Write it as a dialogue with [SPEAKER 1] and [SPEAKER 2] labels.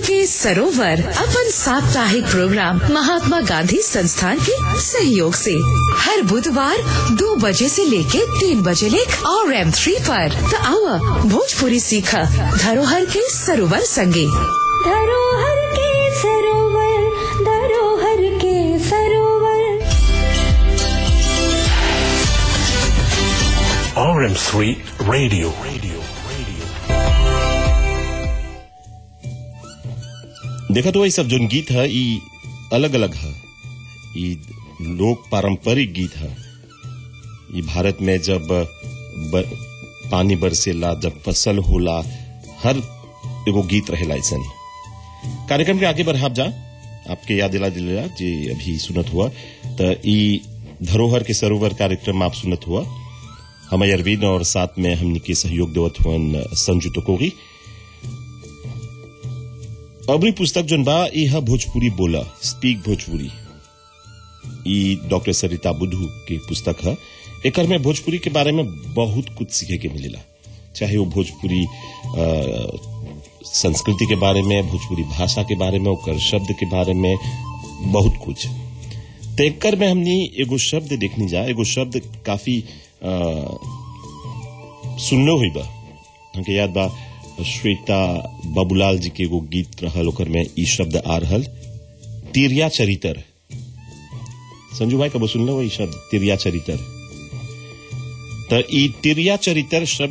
[SPEAKER 1] के सरोवर अपन साप्ताहिक प्रोग्राम महात्मा गांधी संस्थान के सहयोग से हर बुधवार दो बजे से लेके तीन बजे लेक और एम थ्री पर तो आओ भोजपुरी सीखा धरोहर के सरोवर संगे
[SPEAKER 2] धरोहर के सरोवर धरोहर के सरोवर
[SPEAKER 3] RM3 Radio. Radio. Radio.
[SPEAKER 4] देखा तो ये सब जोन गीत है ई अलग अलग है ई लोक पारंपरिक गीत है ई भारत में जब ब, पानी बरसेला जब फसल होला हर एगो गीत रहेला ऐसन कार्यक्रम के आगे बढ़ाब जा आपके याद दिला दिला जे अभी सुनत हुआ त ई धरोहर के सरोवर कार्यक्रम आप सुनत हुआ हम अरविंद और साथ में हमनी के सहयोग देवत हुअन संजू टकोगी अबरी पुस्तक जोन बा ई है भोजपुरी बोला स्पीक भोजपुरी ई डॉक्टर सरिता बुद्धू की पुस्तक है एकर में भोजपुरी के बारे में बहुत कुछ सीखे के मिलेला चाहे वो भोजपुरी अ, संस्कृति के बारे में भोजपुरी भाषा के बारे में ओकर शब्द के बारे में बहुत कुछ तो एकर में हमनी एगो शब्द देखनी जा एगो शब्द काफी अ, सुनलो हुई बा हमके याद बा श्वेता बाबूलाल जी के एगो गीत रहल ओकर में ई शब्द आ रहल तिरिया चरितर संजू भाई कबो सुनलो ई शब्द तिरिया चरितर त ई तिरिया चरितर शब्द